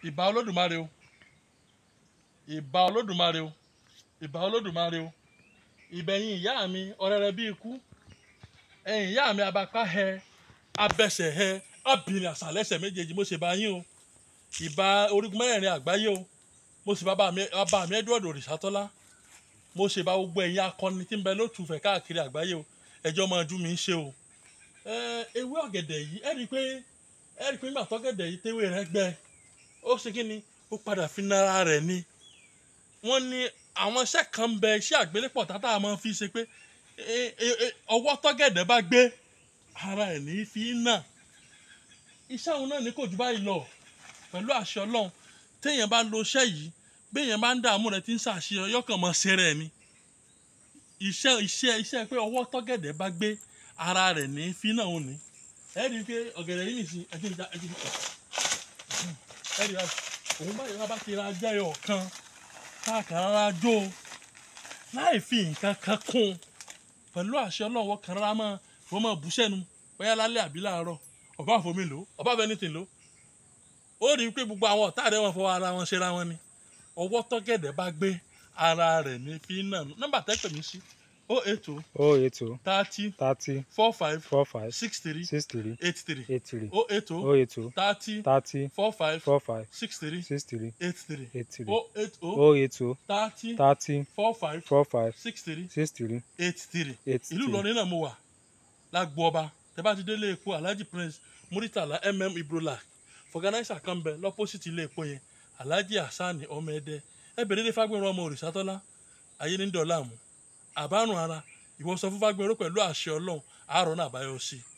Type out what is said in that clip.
ìbà olódùmarè o ìbà olódùmarè o ìbà olódùmarè o ìbẹ̀yìn ìyá mi ọ̀rẹ́rẹ́ bí ikú ẹ̀yìn ìyá mi abapá hẹ abẹsẹ̀ hẹ abìnrin àṣàlẹ́sẹ̀ méjèèjì mo ṣe bá yín o ìbà orígun mẹ́rẹ̀ẹ̀rin àgbáyé o mo sì bàbá mi bàbá mi Edward Òrìṣàtọ́lá mo ṣe bá gbogbo ẹ̀yin akọni tí ń bẹ lótùfẹ̀ káàkiri àgbáyé o ẹjọ́ máa dún mi ń ṣe o ẹ ewé ọ̀gẹ̀dẹ̀ yìí ẹ rí i pé ẹ rí i pé nígbà tọ́gẹ̀dẹ̀ yìí téwé rẹ̀ gbẹ ó ṣe kí ni ó padà fi nara rẹ̀ ni wọ́n ní àwọn iṣẹ́ kan ń bẹ iṣẹ́ àgbélépọ̀ tátà máa fi ṣe pé e- e- e- ọwọ́ tọ́gẹ̀dẹ̀ bá gbé ara ẹ̀ ní fi ń nà iṣẹ́ òun náà ní kò jù báyìí lọ pẹ̀lú àṣẹ ọlọ́run téèyàn bá lo iṣẹ́ yìí béèyàn bá ń dààmú rẹ̀ tí ń ṣàṣeyọ yọkàn mọ́ ṣe rẹ̀ ni iṣẹ́ iṣẹ́ iṣẹ́ pé ọwọ́ tọ́gẹ̀dẹ̀ bá gbé ara rẹ̀ ní fi náà ò ní ẹ rí i pé ọ̀gẹ̀dẹ̀ yìí nìsín ẹjẹ́ ìjà ẹjẹ́ ìjà ẹ rí i òun báyìí wá bá ti ra jẹ́ ọ̀kan káàkiri rárá jó o láì fi nǹkan kan kún un pẹ̀lú àṣẹ ọlọ́wọ́ kan rárá mọ́ wọ́n mọ̀ bú sẹ́nu bóyá lálẹ́ àbí láàárọ̀ ọba àfomi lò ọba àfẹnitì lò ó rí i pé gbogbo àwọn ọ̀tá rẹ̀ wọ́n fọwọ́ ara wọn ṣera wọn ni ọwọ́ tọ́gẹ̀dẹ̀ bá gbé ara rẹ̀ ní fi náà nọ́mbà tẹ́pẹ̀ mí sí o eight o oh eight oh thirty thirty four five four five six three six three eight three eight three o eight o oh eight oh thirty thirty four five four five six three six three eight three eight three o eight o oh eight oh thirty thirty four five four five six three six three eight three eight ìlú three Ìlọrin náà mo wà lágbo ọba tẹ́ bá ti délé epo Alhaji Prince Muritala mm Ibrola fọgànáísà kan bẹ lọ́pọ́sìtì ilé epo yẹn Alhaji Hasan ọmọ ẹdẹ ẹ bèrè dé Fagbemi ọmọ Òrìṣàtọ́lá ayé ní dọ̀là mu àbárùn ara ìwọ sọ fún Fagbemi pẹ̀lú àṣẹ Ọlọ́run àárọ̀ náà àbáyọ sí i